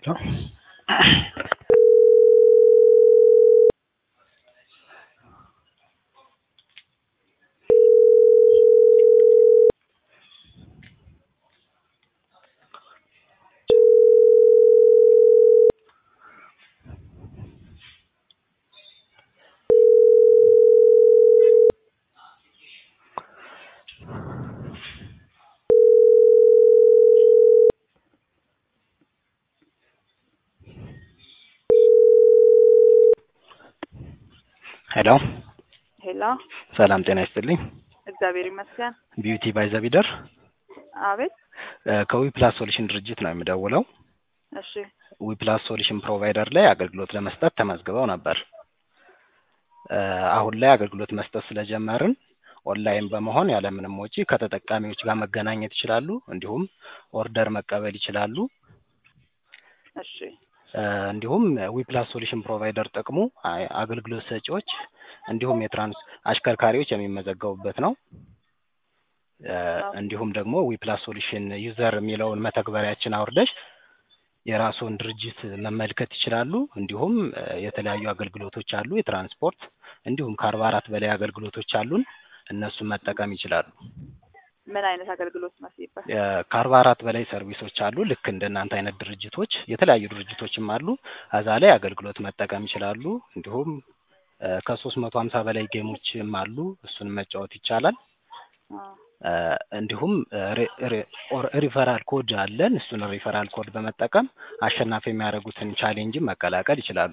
ነው። ሄሎ ሄሎ፣ ሰላም ጤና ይስጥልኝ። እግዚአብሔር ይመስገን። ቢዩቲ ባይ ዘቢደር አቤት። ከዊፕላስ ሶሉሽን ድርጅት ነው የምደውለው። እሺ፣ ዊፕላስ ሶሉሽን ፕሮቫይደር ላይ አገልግሎት ለመስጠት ተመዝግበው ነበር። እ አሁን ላይ አገልግሎት መስጠት ስለጀመርን ኦንላይን በመሆን ያለምንም ወጪ ከተጠቃሚዎች ጋር መገናኘት ይችላሉ። እንዲሁም ኦርደር መቀበል ይችላሉ። እሺ፣ እ እንዲሁም ዊፕላስ ሶሉሽን ፕሮቫይደር ጥቅሙ አ- አገልግሎት ሰጪዎች እንዲሁም የትራንስ አሽከርካሪዎች የሚመዘገቡበት ነው። እ እንዲሁም ደግሞ ዊፕላስ ሶሉሽን ዩዘር የሚለውን መተግበሪያችን አውርደሽ የራስዎን ድርጅት መመልከት ይችላሉ። እንዲሁም እ የተለያዩ አገልግሎቶች አሉ፣ የትራንስፖርት እንዲሁም ከአርባ አራት በላይ አገልግሎቶች አሉን። እነሱን መጠቀም ይችላሉ። ምን አይነት አገልግሎት ነው ሲባል? እ ከአርባ አራት በላይ ሰርቪሶች አሉ። ልክ እንደ እናንተ አይነት ድርጅቶች የተለያዩ ድርጅቶችም አሉ። እዛ ላይ አገልግሎት መጠቀም ይችላሉ። እንዲሁም እ ከሶስት መቶ ሀምሳ በላይ ጌሞችም አሉ። እሱን መጫወት ይቻላል። አ፣ እ እንዲሁም እ ሪ- ሪ- ኦር- ሪፈራል ኮድ አለን። እሱን ሪፈራል ኮድ በመጠቀም አሸናፊ የሚያደርጉትን ቻሌንጅን መቀላቀል ይችላሉ።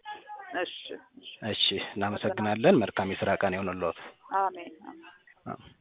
እሺ፣ እሺ። እሺ፣ እናመሰግናለን። መልካም የስራ ቀን ይሆንልዎት። አሜን፣ አሜን። አዎ።